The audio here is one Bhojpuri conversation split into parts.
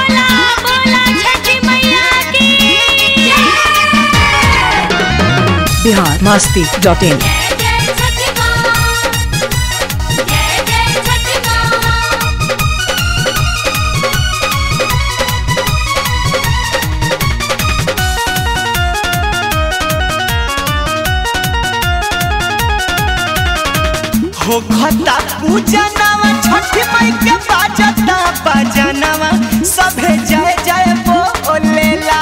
बोला बोला छठी मैया की बिहार मस्ती डॉट इन जय जय छठी माँ जय जय छठी माँ हो खता पूजनवा छठी माई के बाजता बजनवा सभे जय जय बोलेला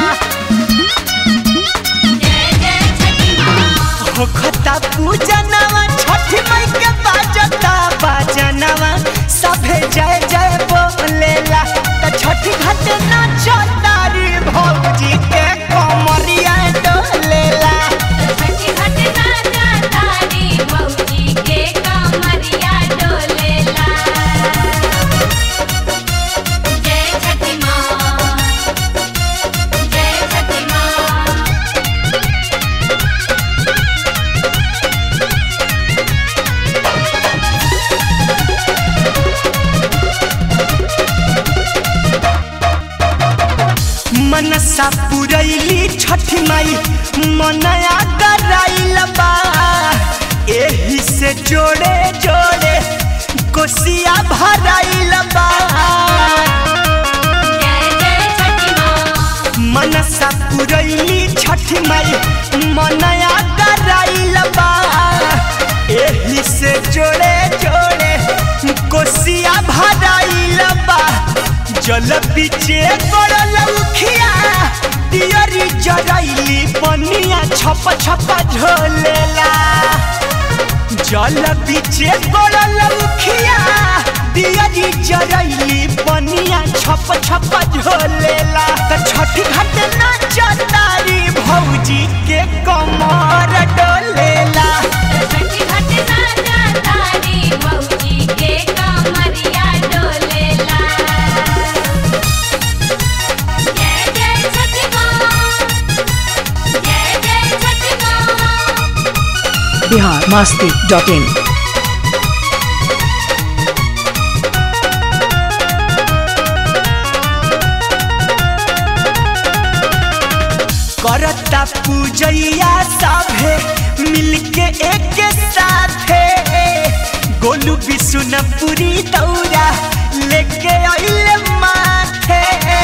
जय जय छठी माँ हो खता पूजनवा छठी माई के बाजता बजनवा सभे जय जय बोलेला त छठी घाट नाचतारी भौजी के कमरिया डोलेला छठी घाट नाचा तारी बहूजी के कमरिया डोलेला जय छठी माँ जय छठी माँ मनसा पुरैली छठी माई मनया कराइल बा एही से जोड़े जोड़े कोसिया भराइल बा जय जय छठी माँ मनसा पुरैली छठी माई मनया कराइल बा एही से जोड़े जोड़े कोसिया भराइल बा जल पीछे गड़ल उखिया दियरी जरैली पनिया छप छप झोलेला जल पीछे गड़ल उखिया दियरी जरैली पनिया छप छप झोलेला त छठी घाट नाचतारी भौजी के कमर डोलेला छठी घाट नाचा तारी बहूजी के कमरिया डोलेला जय जय छठी माँ जय जय छठी माँ बिहार मस्ती डॉट इन करता पूजैया सभे मिलके एक साथे गोलू बिशुनपुरी दौरा लेके अइले माथे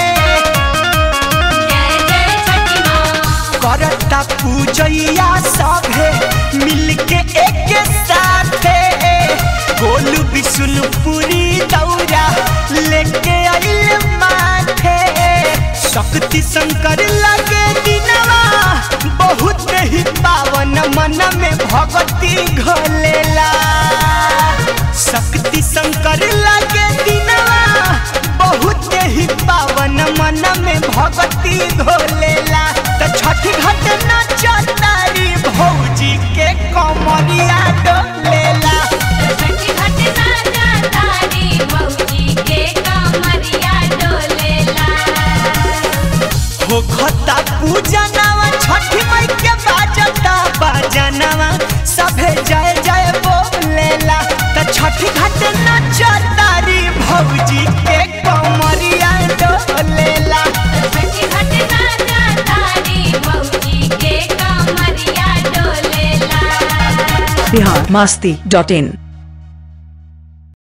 जय जय छठी माँ करता पूजैया सभे मिलके एक साथे गोलू बिशुनपुरी दौरा लेके अइले माथे शक्ति शंकर लगे दिनवा बहुत ही पावन मन में भक्ति घोलेला शक्ति शंकर लगे दिनवा बहुत ही पावन मन में भक्ति घोलेला त छठी घाट नाचतारी भौजी के कमरिया डोलेला छठी घाट नाचा तारी बहूजी के कमरिया डोलेला हो खता पूजनवा छठी माई के बाजता बजनवा सभे जय जय बोलेला त छठी घाट नाचतारी भौजी के कमरिया डोलेला छठी घाट नाचा तारी बहूजी के कमरिया डोलेला बिहार मस्ती डॉट इन